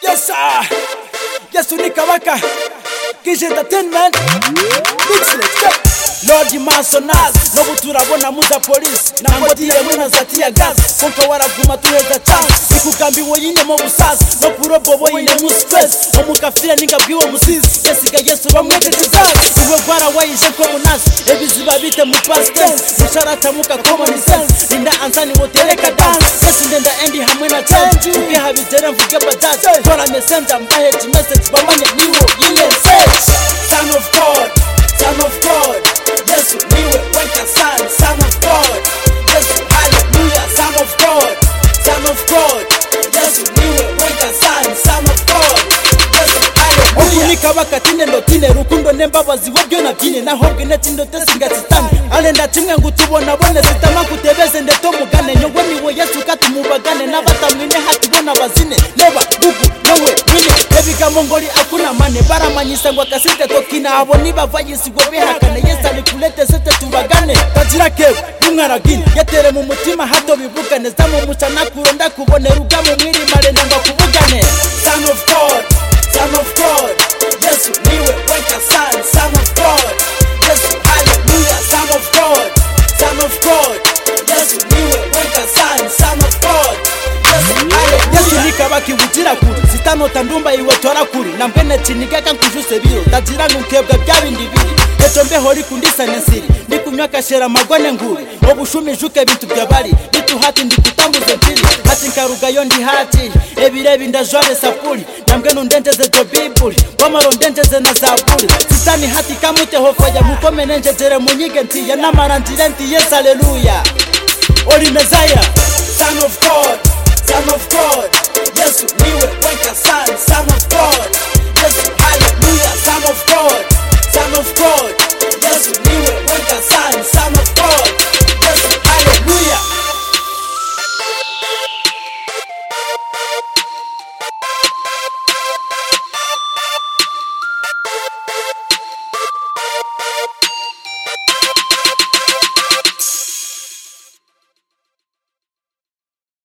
Yes, sir. Yes, unika waka. Kiss it the ten man. Mix it. Step. Lord Masonas no turabona muza polisi nango diye muna zatia gas konka waraguma tuheza chance ikugambiwe yine mu busasi no kurobobo yine mu stress omukafira ningabwiwe musizi yesiga yesu bamwete tizaki iwe bwarawayije ko munasi ebiziba bite mu past tense musharata muka common sense ninda ansani wotereka dance yesu ndenda endi hamwe na change ubwe habigera mvuge badasi tora mesenza mbahe message bamanye niwo yine sex son of god son of god Yesu niwe weka son, son of God. Yesu hallelujah, son of God, son of God. Yesu niwe weka son, son of God. Yesu hallelujah. Okunika bakatine ndotine rukundo nembabazi wabyo nabyine nahobwe netindote singatsitame ale ndacimwe ngutubonabone sitama kutebeze ndeto mugane nyongwe niwe yesu katumubagane n'abatamwine hatibona bazine leba gugu nowe wine ebigambo ngoli akuna mane baramanyisa ngo akasite tokina abo nibavanyisigwe bihakane yesu alikulete sete tubagane kagira kewe n'umwaragine yatere mu mutima hato bivugane zamumuca nakuro ndakubonera ugamo mwirimare nanga kuvugane son of god son of god yesu niwe weka son son of god yesu hallelujah son of god son of god yesu niwe weka son son of god yesu hallelujah yesu nikaba kibugira kure zitanota ndumba iwe tora kure na mbene chiniga kankujuse biro ndagira nkebwa byabindi biri eto mbeho rikundisane nsiri ndikunywa kashera magone nguri obushumijuke bintu byabari bituhati ndikutambuze mpiri hati nkarugayo ndi hati ebirebi ndajware sapuri nambwe nundendeze zo biburi wamaro ndendeze na zaburi sitani hati kamwiteho faya mukomene njenjere munyige ntiya namara ndire ntiye saleluya oli mezaya son of god son of god yesu niwe weka son son of